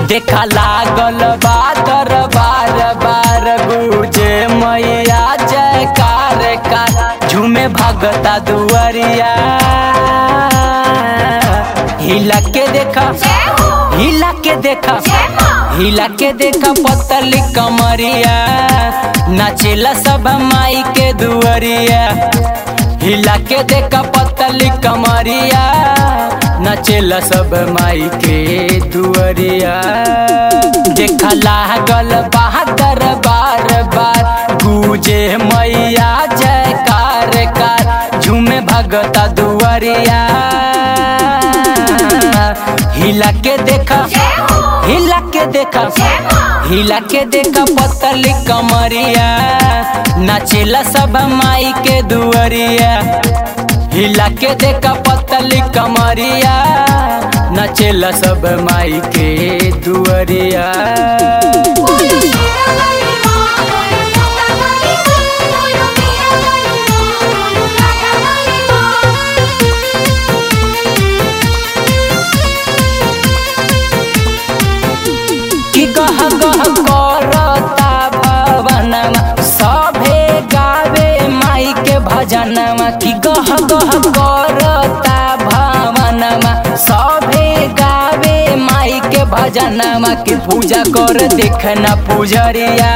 देखा लागल बा दरबार बार गुजे मैया जयकार कार झूमे भगता दुआरिया हिला के देखा हिला के देखा हिला के देखा पतली कमरिया नाचेला सब माई के दुआरिया हिला के देखा पतली कमरिया नचेला सब माई के दुआरिया देखा लागल बहादुर बार बार गुजे मैया जयकार कार झूमे भगता दुआरिया हिला के देखा हिला के देखा हिला के देखा पतली कमरिया नाचेला सब माई के दुआरिया हिला के देखा पतली कमरिया नचेला सब माई के दुआरिया कि गह गह करता भवनमा सभे गावे माई के भजनमा कि गह गह करता भवनमा सभे गावे माई के भजनमा कि पूजा कर देखना पुजरिया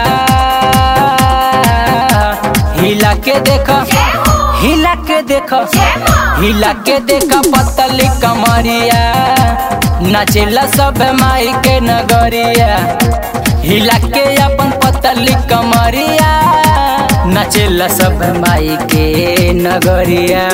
हिला के देखा हिला के देखा हिला के देखा पतली कमरिया नाचेला सब माई के नगरिया हिला के अपन पतली कमरिया नाचेला सब माई के नगरिया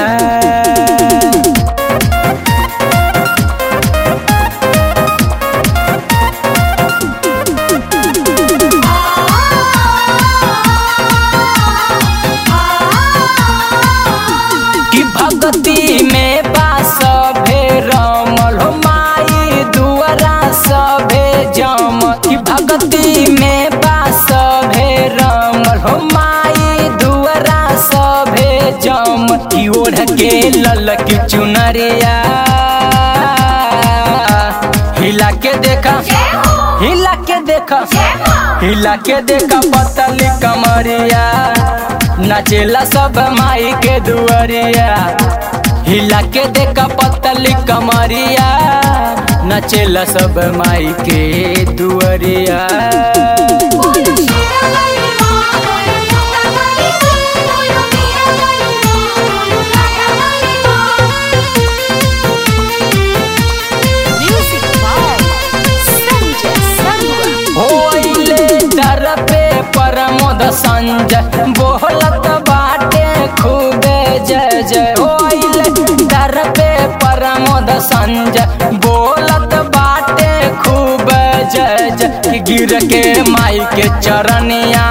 कि भक्ति में बास भे रमल हो माई दुआरा सभे जम कि भक्ति में बास भे रमल हो माई दुआरा सभे जम कि ओढ़ के लल की चुनरिया हिला के देखा हिला के देखा हिला के देखा पतली कमरिया नाचेला सब माई के दुआरिया हिला के देखा पतली कमरिया नाचेला सब माई के दुआरिया Music by Sanjay Sarwa. होइले दर पे परमोद संजय बोलत बाटे खूबे जय जय होइले दर पे परमोद संजय बोलत बाटे खूब जय जय गिर के माई के चरनिया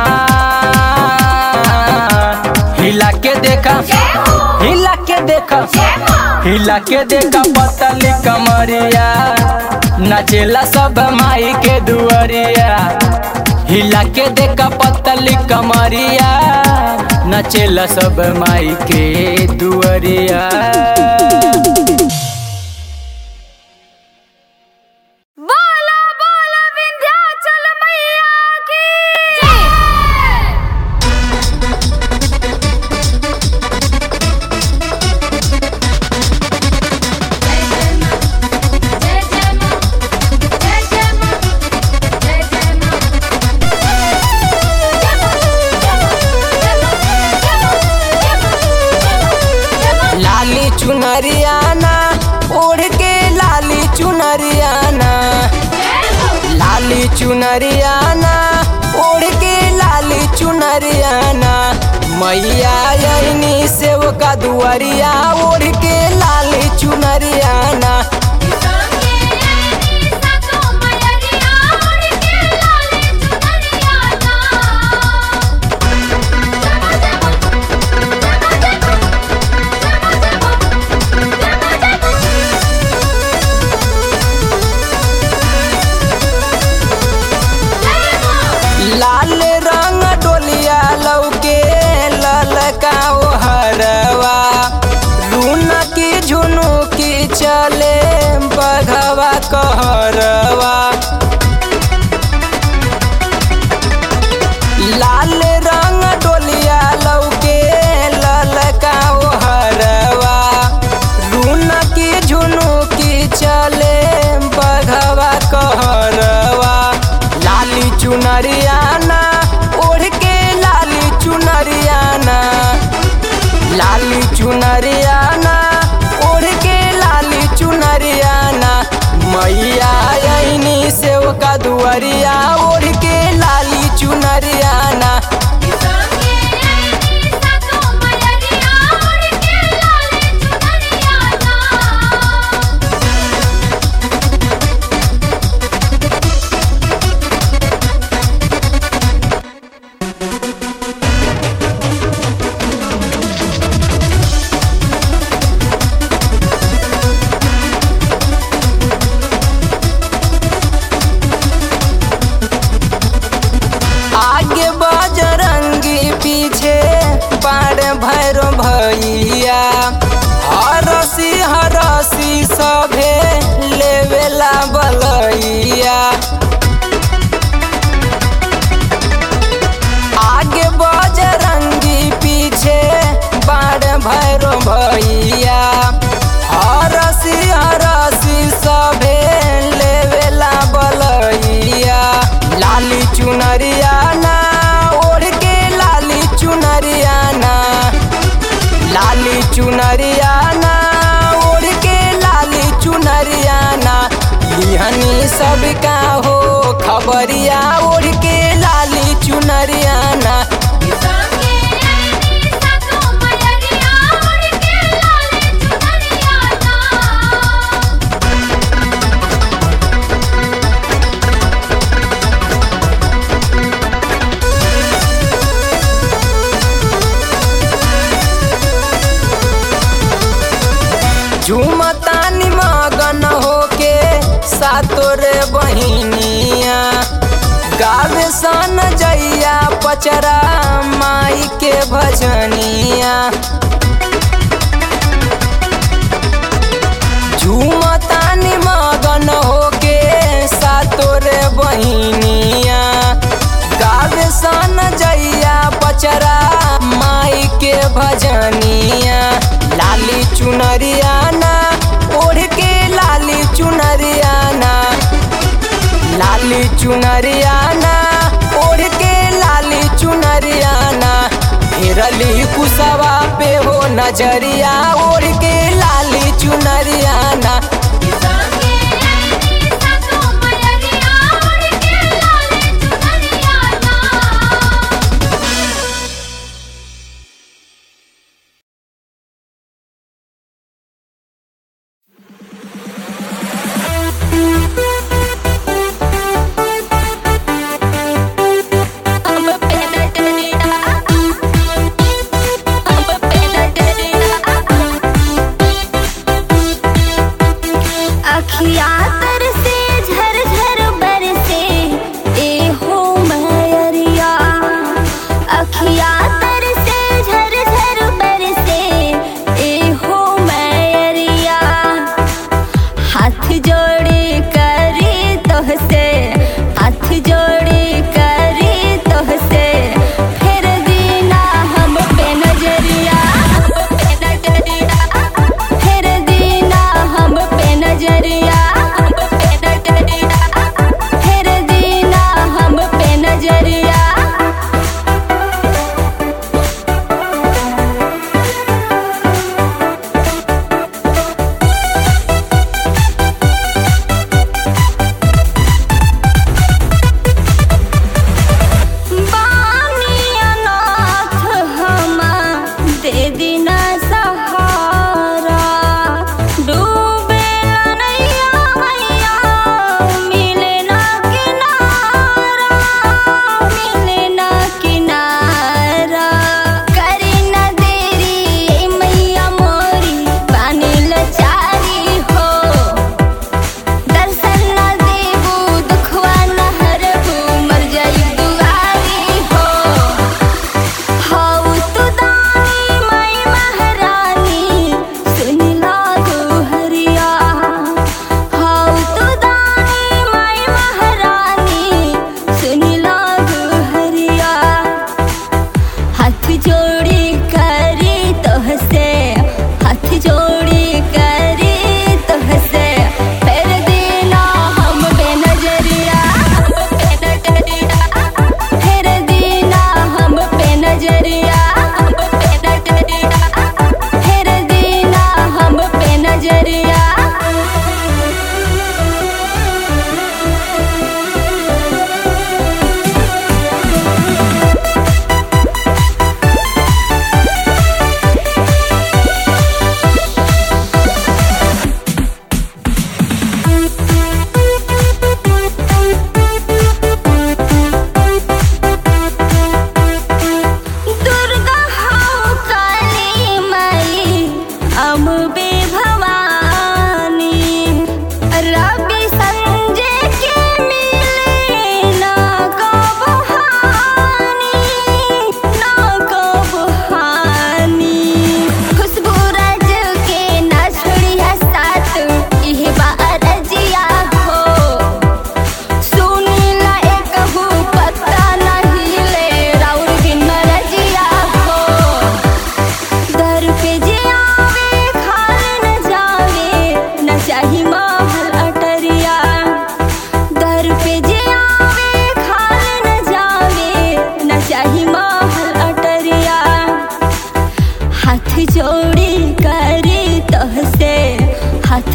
हिला के देखा हिला के देखा हिला के देखा पतली कमरिया नाचेला सब माई के दुआरिया हिला के देखा पतली कमरिया नाचेला सब माई के दुआरिया बोला बोला विंध्याचल मैया की जय लाली चुनरियाना ओढ़ के लाली चुनरियाना लाली चुनरियाना ओढ़ के लाली चुनरियाना मैया यही सेव का दुआरिया ओढ़ के लाली चुनरियाना लाल रंग डोलिया लौके ललका ओ हरवा रूना की झुनु की चले बघवा कहरवा सभे लेवेला बलैया आगे बजरंगी पीछे बाड़ भैरो भैया हरसी हरसी सभे लेवेला बलैया लाली चुनरिया ना ओढ़ के लाली चुनरिया ना लाली चुनरिया ना ओढ़ के लाली चुनरिया ना लिहनी सब का हो खबरिया ओढ़ के लाली चुनरिया ना संगे आईनी सातो मयरिया उड़ के लाले चुनरिया ना झूमतानी मगन होके सातोरे बहिनिया गावे सन जैया पचरा माई के भजनिया झूमतानी मगन होके सातोरे बहिनिया गावे सन जैया पचरा माई के भजनिया लाली चुनरिया ना ओढ़ के लाली चुनरिया ना लाली चुनरिया ना ओढ़ के लाली चुनरिया ना फेरली कुसवा पे हो नजरिया ओढ़ के लाली चुनरिया ना संगे आईनी सातो मयरिया उड़ के लाले चुनरिया ना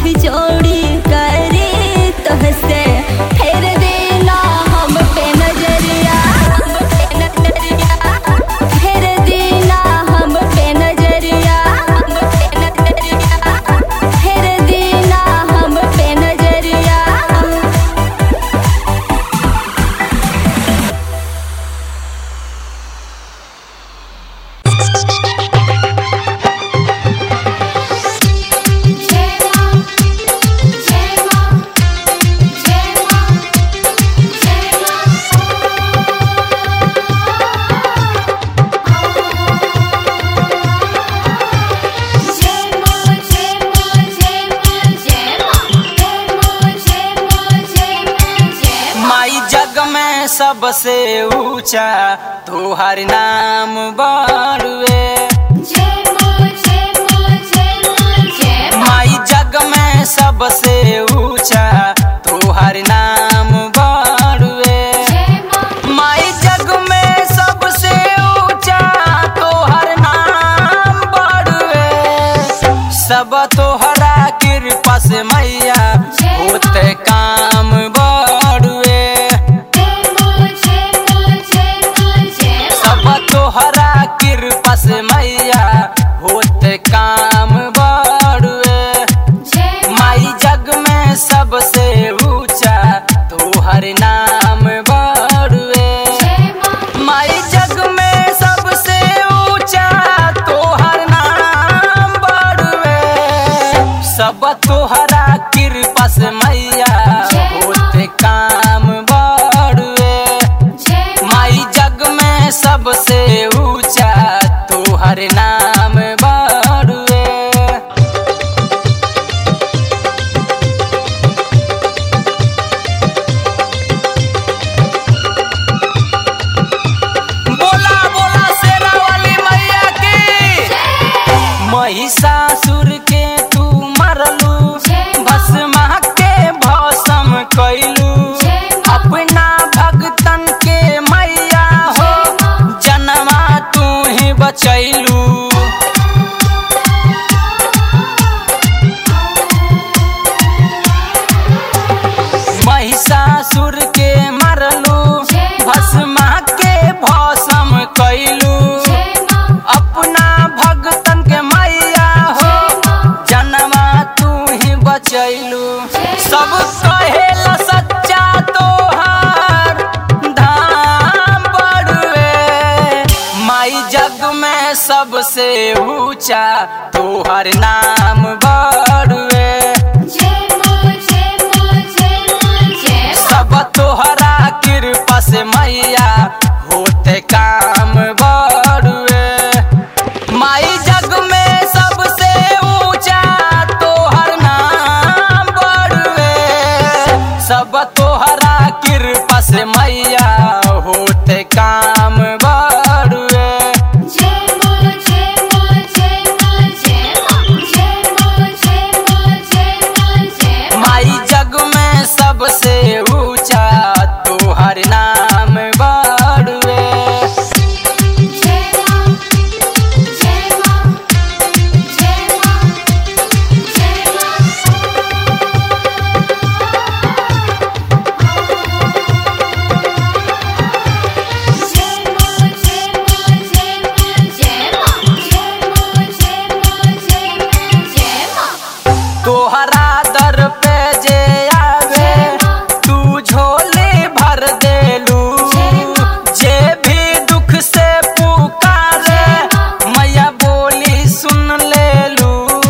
जोड़ी करे तोहसे फेर देना हम पे नजरिया फेर देना हम पे नजरिया फेर देना हम पे नजरिया जय मां जय मां जय मां जय मां जय मां जय मां जय मां जय मां जय मां जय मां जय मां जय माई जग में सबसे ऊंचा तोहर नाम बड़ुए जय मां जय मां जय मां जय माई जग में सबसे ऊंचा तोहर नाम बड़ुए जय मां माई जग में सबसे ऊंचा तोहर नाम बड़ुए सब तोहरा कृपा से मैया होते काम बड़ुए जय मां जय मां जय मां जय सब तोहरा कृपा से मैया होते काम बड़ुए जय माई जग में सबसे ऊंचा तोहर नाम बड़ुए जय मां माई जग में सबसे ऊंचा तोहर नाम बड़ुए सब तोहरा कृपा से मैया होते काम बड़ुए जय माई जग में सबसे ऊंचा तोहर नाम बड़ुए बोला बोला शेरा वाली मैया की महिषासुर के तू मरलू भस्मा के भस्म कैलू अपना भगतन के मैया हो जनमा तू ही बचैलू महिषासुर के मरलू भस्मा के भस्म कैलू अपना भगतन के मैया हो जनमा तू ही बचैलू सब कहेला सच्चा तोहार धाम बड़ुए माई जग में सबसे ऊंचा तोहर नाम बड़ुए सब तोहरा कृपा से मैया होते काम बड़ुए माई जग में सबसे ऊंचा तोहर नाम बड़ुए सब तोहरा कृपा से मैया होते काम बड़ुए माई जग में सबसे ऊंचा तोहर नाम बड़ुए तोहरा दर पे जे आवे तू झोली भर देलू जे भी दुख से पुकारे मैया बोली सुन लेलू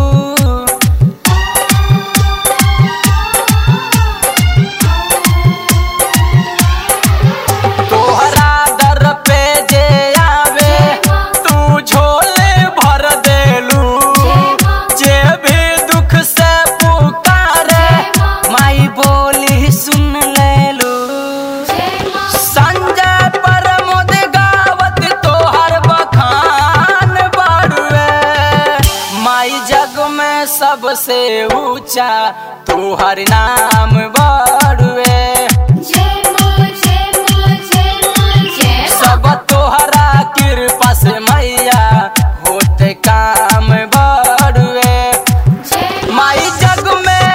तोहरा दर पे जे आवे तू झोले भर देलू जे भी दुख से पुकारे माई बोली सुन लेलू संजय प्रमोद गावत तोहर बखान बड़ुए माई जग में सबसे ऊंचा तोहर नाम बड़ुए सब तोहरा कृपा से मैया होते काम बड़ुए माई जग में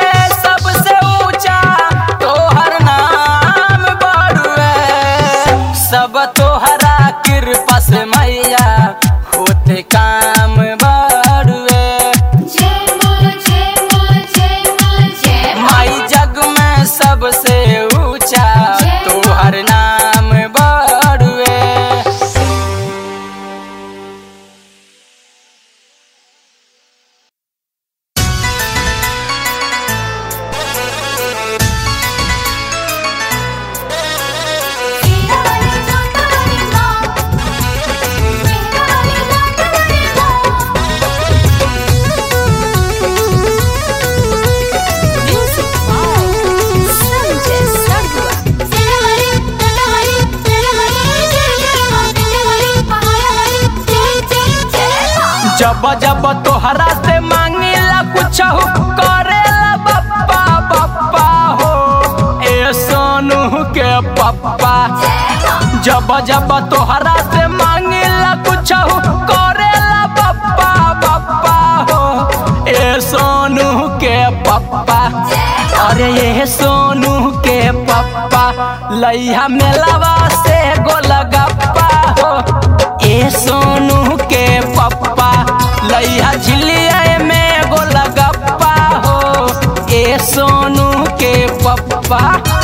जब जब तोहरा से मांगिला कुछ करेला बप्पा बप्पा हो ए सोनू के पप्पा जब जब तोहरा से मांगिला कुछ करेला बप्पा बप्पा हो ए सोनू के पप्पा अरे ये सोनू के पप्पा लैया मेलावा से गोलगप्पा हो ए सोनू के पप्पा लैया झिलिया में गोलगप्पा हो ए सोनू के पप्पा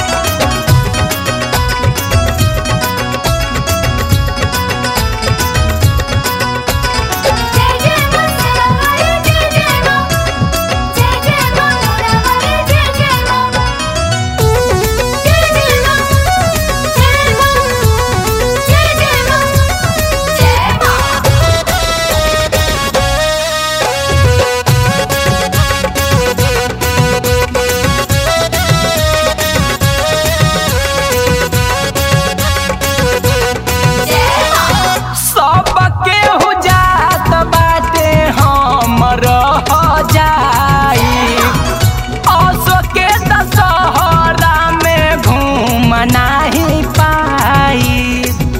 जय जय मस्तकावली जय जय मां जय जय मंगलावली जय जय मां जय जय मां जय मां जय जय मां जय मां सबके हो जात बाटे हम रह जाई असो के दशहरा में घूम नाही पाई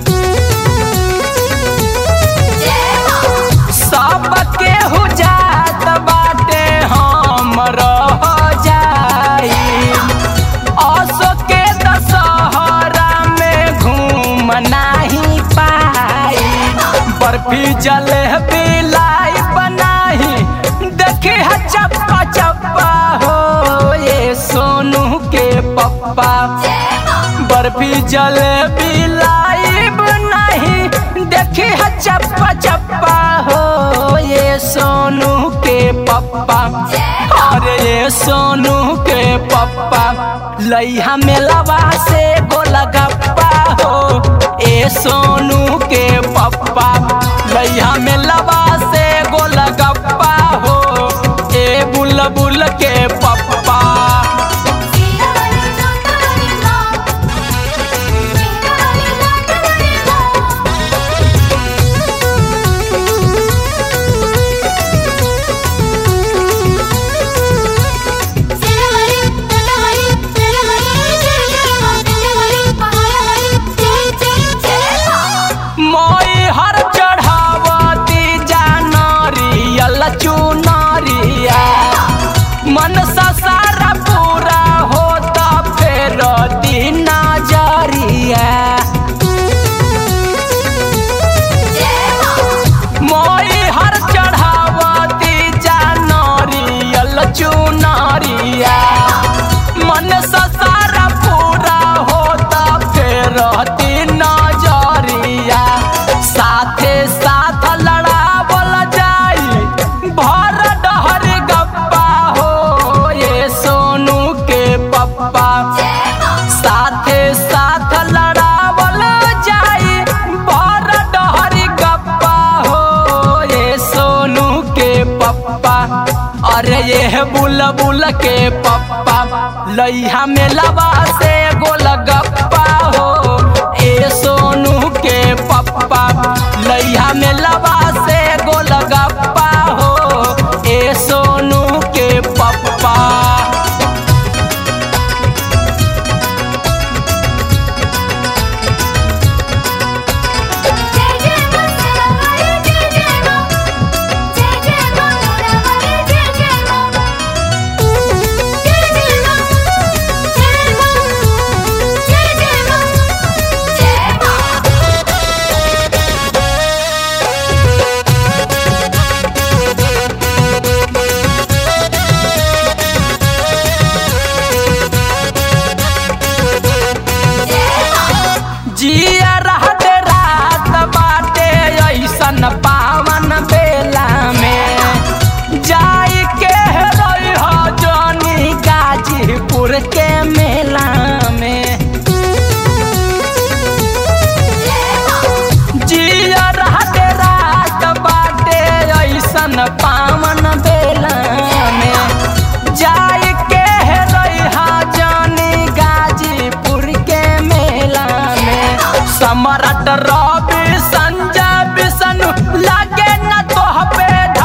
सबके हो जात बाटे हम रह जाई असो के दशहरा में घूम नाही पाई बर्फी जलेबी लाई बनाही देखी है चप्पा चप्पा हो ये सोनू के पप्पा बर्फी जलेबी लाइब नहीं देखी है चप्पा चप्पा हो ये सोनू के पप्पा अरे ये सोनू के पप्पा लैया मेलावा से गोलगप्पा हो ए सोनू के पप्पा लैया मेलावा से गोलगप्पा हो ए बुलबुल के पप्पा सीतावली जोतवली मां सीतावली लाटवली मां सीतावली जोतवली सीतावली जय जय मां सीतावली पहाड़वली जय जय जय मां मोई हर चढ़ावती जानरियल चुनरिया मन सा सारा पूरा होता फेर दिन जरिया मोई हर चढ़ावती जानरियल चुनरिया मन सा सारा पूरा होता फेर दिन जरिया साथे साथ लड़ावल जाई भर डहर गप्पा हो ये सोनू के पप्पा साथे साथ लड़ावल जाई भर डहर गप्पा हो ये सोनू के पप्पा अरे ये बुलबुल के पप्पा लैया में लबा से गोलगप्पा हो ए सोनू के पप्पा लैया में लबा से गोलगप्पा हो ए सोनू के पप्पा जय जय मस्तकावली जय जय मां जय जय मंगलावली जय जय मां जय जय मां जय मां जय जय मां जय मां जिया रहत रात बाटे ऐसन पावन बेला में जाई के रही हो जनी गाजीपुर के मेला में जिया रहत रात बाटे ऐसन पावन बेला में जाई के रही जानी गाजीपुर के मेला में सम्राट रवि संजय विष्णु लागे न तोह पे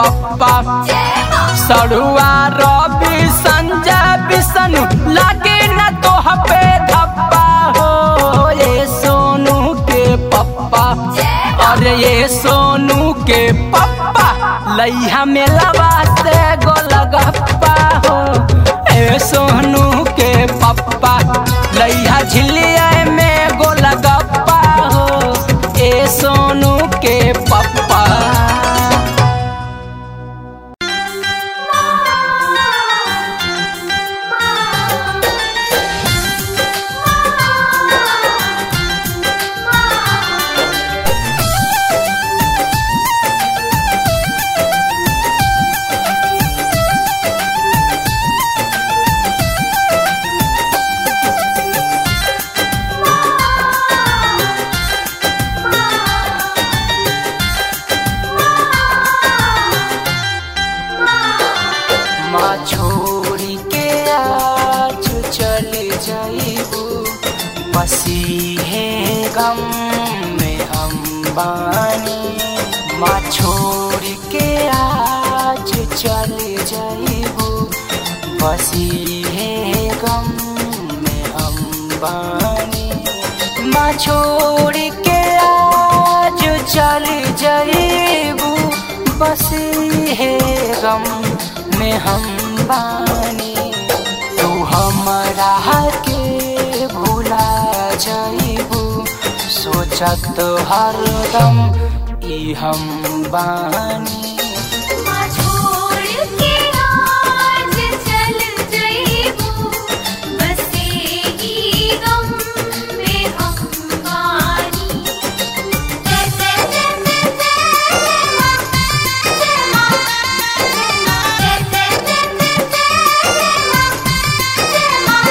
पप्पा सड़ुआ रवि संजय विष्णु लागे न तो पे धप्पा हो ये सोनू के पप्पा अरे ये सोनू के पप्पा लैया में लवा से गोलगप्पा हो ए सोनू के पप्पा लैया झिलिया में गोलगप्पा हो ए सोनू के पप्पा माँ छोड़ी के आज चल जाइबू बसी है गम में हम बानी माँ छोड़ के आज चल जाइबू बसी है गम में हम बानी माँ छोड़ के आज चल जाइबू बसी है गम में हम बानी तू हमरा के भूला जाइबू सोचत हरदम ई हम बानी छोड़ के आज चल जइबू बसे ही गम में हम बानी जय जय जय जय जय मां जय मां जय जय जय जय जय मां जय मां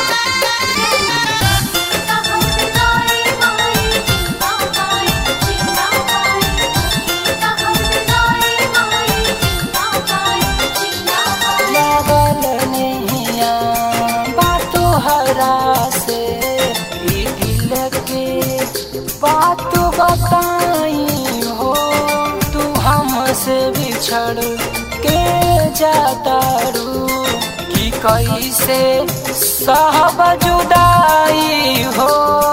हम गाए माई जीवा गाए जीवा गाए हम गाए माई जीवा गाए जीवा गाए लागल नैया बातो हरा से ई दिल के बात बताई हो तू हमसे बिछड़ के जाता रू कि कैसे सहब जुदाई हो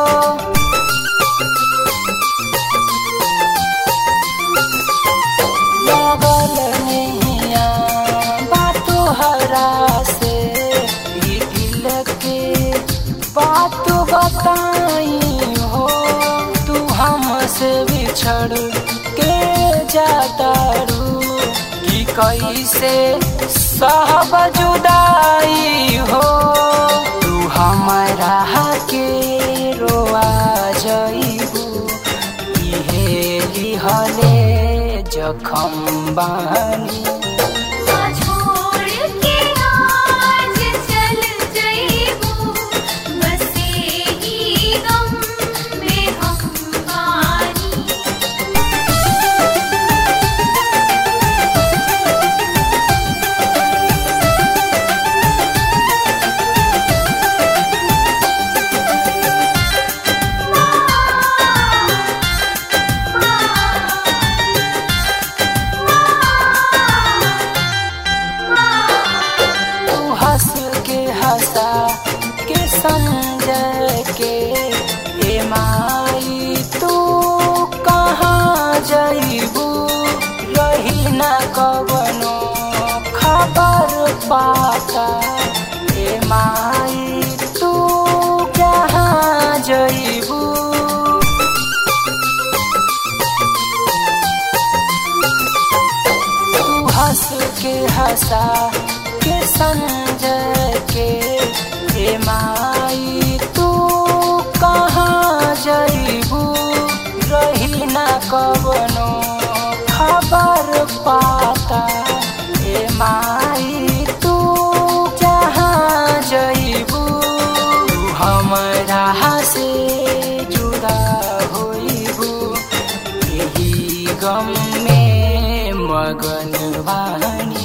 लागल नैया बातो हरा से ई दिल के बात बताई हो तू हमसे बिछड़ के जाता रू कि कैसे सहब जुदाई हो तू हमरा के रोआ जइबू इहे लिहले जखम बानी छोड़ के आज चल जइबू बसे ही गम में हम बानी तू हंस के हंसा के समझ के ए माई तू कहाँ जइबू रही न कवनो खबर पाता ए माई तू कहाँ जइबू तू हंस के हंसा के समझ के हे माई तू कहाँ जइबू रही न कवनो खबर पाता हे माई तू जहाँ जइबू तू हमरा से जुदा होइबू यही गम में मगन बानी